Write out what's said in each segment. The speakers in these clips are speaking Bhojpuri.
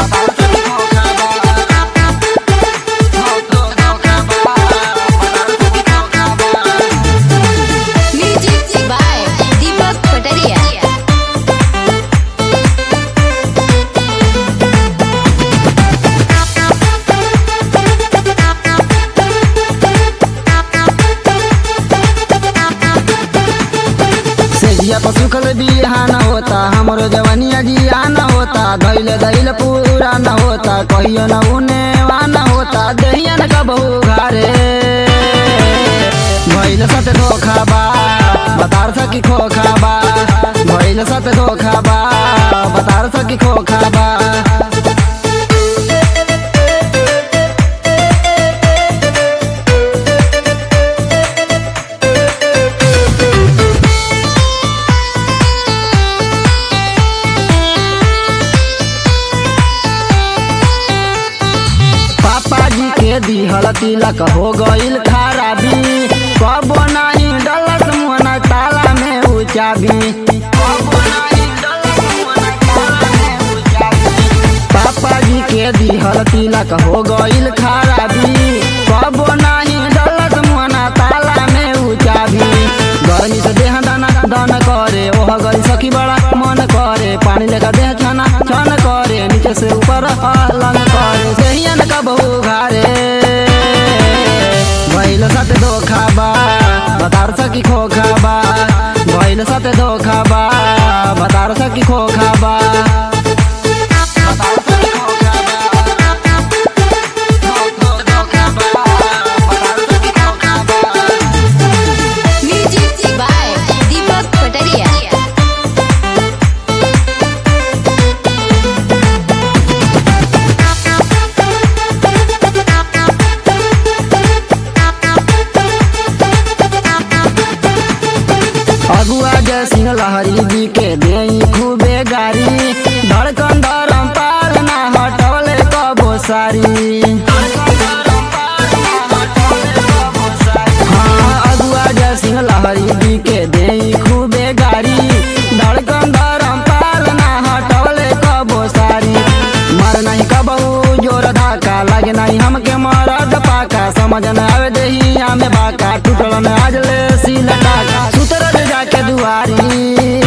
म्यूजिक बाय दीपक कटरिया सेजिया पर सुखल बिहान होता हमरो जवनिया जियान होता धैले धैले पूरा न होता कहियो न उने वान होता दहिया न कबहू घरे भैल सत धोखा बा बतार सकी खोखा बा भैल सत धोखा बा बतार सकी खोखा बा पापा जी के दिहल तिलक हो गईल खराबी कबो नहीं डलत मुहना ताला में उचाबी पापा जी के दिहल तिलक हो गईल खराबी कबो नहीं डलत मुहना ताला में उचाबी गर्मी से देह दाना दान करे ओह गई सखी बड़ा मन करे पानी लेकर देह छाना छान करे नीचे से ऊपर हलन करे सहियन का बहु घारे भैल साथ धोखा बा बतार सकी खोखा बा भैल साथ धोखा बा बतार सकी खोखा बा म्यूजिक बाय दीपक कटरिया अगुआ जय सिंह लहरी जी के देई खूबे गारी धड़कन धरम पार ना हटवले कबो सारी हाँ अगुआ जय सिंह लहरी जी के देई खूबे गारी धड़कन धरम पार ना हटवले कबो सारी मर नहीं कबहू जोर धाका लगे नहीं हमके मरद पाका समझ न आवे देही हमें बाका टूटल न आज ले सील टाका सुतर दे जाके दुआरी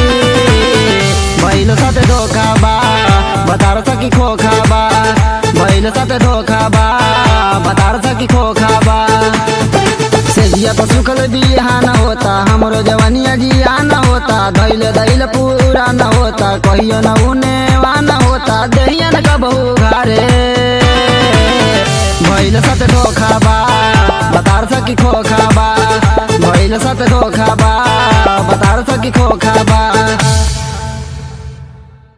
भैल साथ धोखा बा बतार सकी खोखा बा भैल साथ धोखा बा बतार सकी खोखा बा सेजिया पर सुखल बिहान होता हमरो जवनिया जियान होता धैले धैले पूरा न होता कहियो न उने वान होता दहिया न कबहू घरे भैल सत धोखा बा बतार सकी खोखा बा भैल सत धोखा बा बतार सकी खोखा